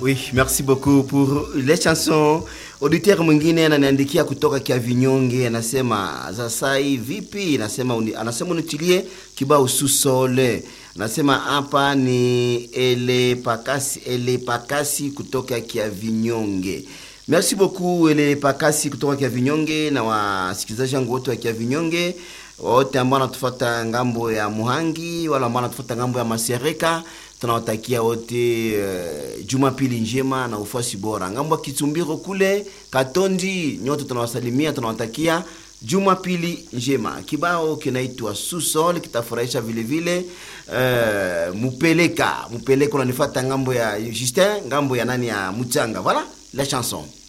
Oui, merci beaucoup pour les chansons. Auditeur mwingine ananiandikia kutoka kia vinyonge, anasema Zasai vipi? Anasema uni, anasema unitilie kibao susole. Anasema hapa ni ele pakasi ele pakasi kutoka kia vinyonge. Merci beaucoup ele pakasi kutoka kia vinyonge na wasikilizaji wangu wote wa kia vinyonge wote ambao wanatufuata ngambo ya Muhangi wala ambao wanatufuata ngambo ya Masereka tunawatakia wote uh, jumapili njema na ufuasi bora. Ngambo ya Kitumbiro kule Katondi, nyote tunawasalimia, tunawatakia jumapili njema. Kibao kinaitwa Susol kitafurahisha vile vile. Uh, mupeleka mupeleka unanifuata ngambo ya Justin, ngambo ya nani ya Muchanga. Voilà la chanson.